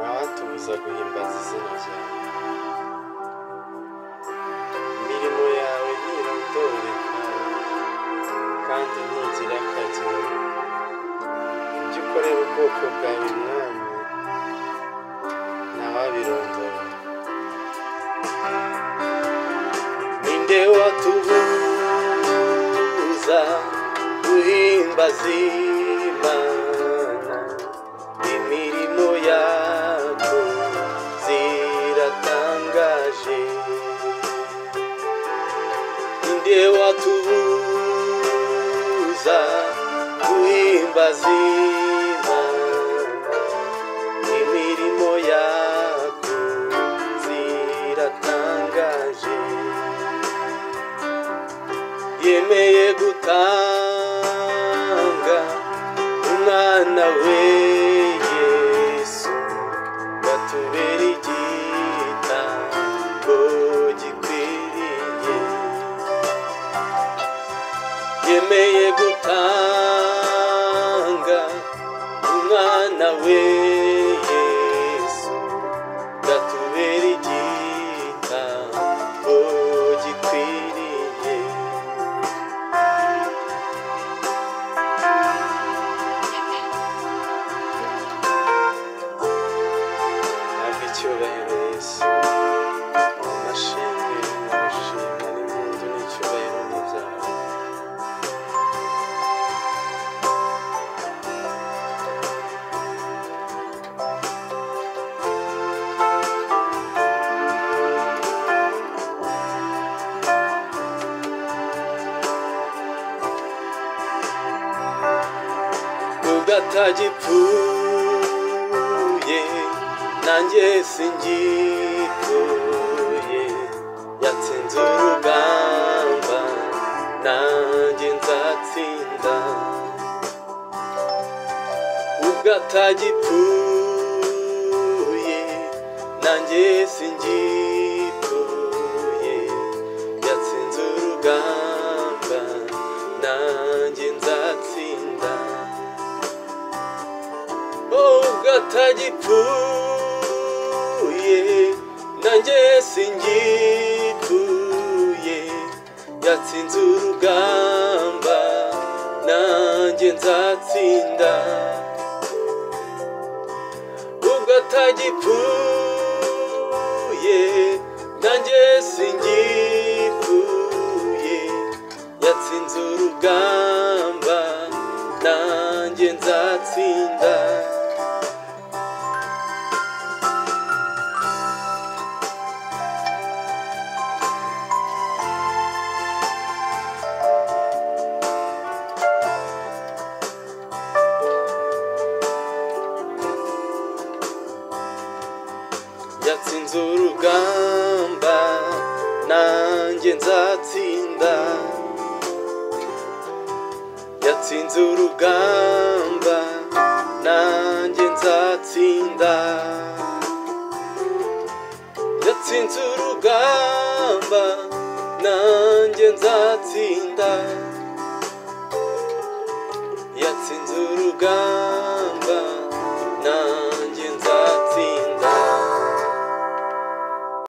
uzaga uhimbaza izina ryawe imirimo yawe ntirondoreka kandi ntigira akagero ibyo ukorera ubwoko bwawe mwami ntawabirondora ninde watubuza guhimbaza imana imirimo yacu ziratangaje ninde watubuza guhimbaza imana imirimo yacu ziratangaje yemeye gutanga umwana we yesu batubera igitambo gikwiriye yemeye gutanga umwana we yesu gatubera igitambo gikwiriye ntabwo icyubahiro yesu amashimwe n'ubushimwa n'impundu n'icyubahiro ni byawe ubwo nanjye singituye yatsinze urugamba nanjye nzatsinda ubwo atagipfuye nanjye singituye yatsinze urugamba nanjye nzatsinda ubwo atagipfuye nanjye singituye yatsinze urugamba nanjye nzatsinda ubwo atagipfuye nanjye singituye yatsinze urugamba nanjye nzatsinda yatsinze urugamba nanjye nzatsinda yatsinze urugamba nanjye nzatsinda yatsinze urugamba nanjye nzatsinda yatsinze urugamba nanjye